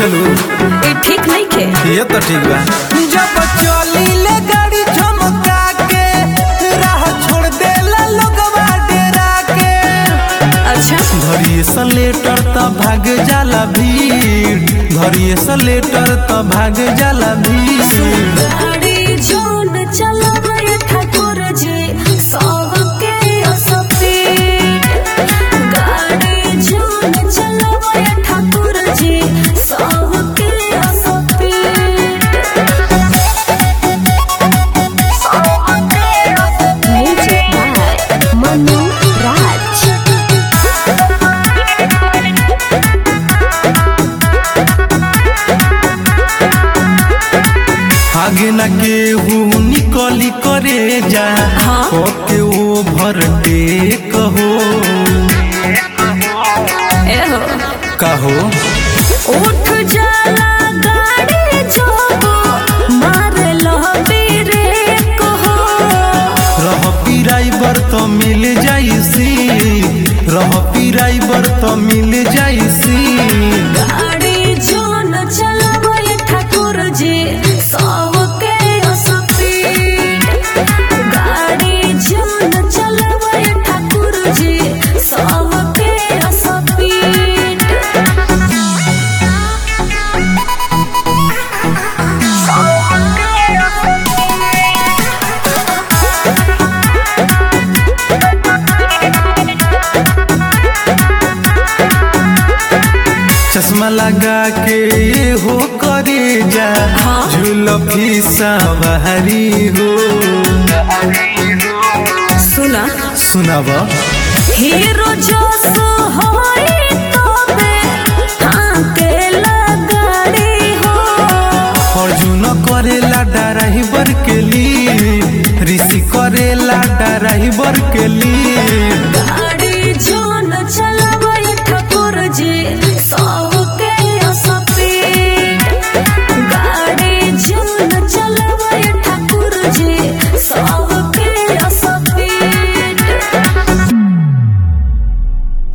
बुझलू ई ठीक नहीं खे ये तो ठीक बा जब चली ले गाड़ी झमका के राह छोड़ देला लोगवा डेरा के अच्छा घरिए से लेटर त भाग जाला भीड़ घरिए से लेटर त भाग जाला भीड़ गाड़ी जोन चलावे ठाकुर जी सबके असपी गाड़ी जोन चलावे ठाकुर जी सबके असपी म्यूजिक बाय मनु राज आगे न केहू निकली करे जा हाँ। ओके ओ भरते कहो एहो कहो उठ जाला गाड़ी जो मार लो मेरे कहो रह पिराइबर तो मिल जाइसी रह पिराइबर तो मिल जाइसी गाड़ी जो न चलावे ठाकुर जी सबके स्पीड गाड़ी जो न चलावे ठाकुर जी सबके स्पीड चश्मा लगा के ये हो करे जा हाँ। झुलफी सवारी हो सुना सुनाब हीरो जो होए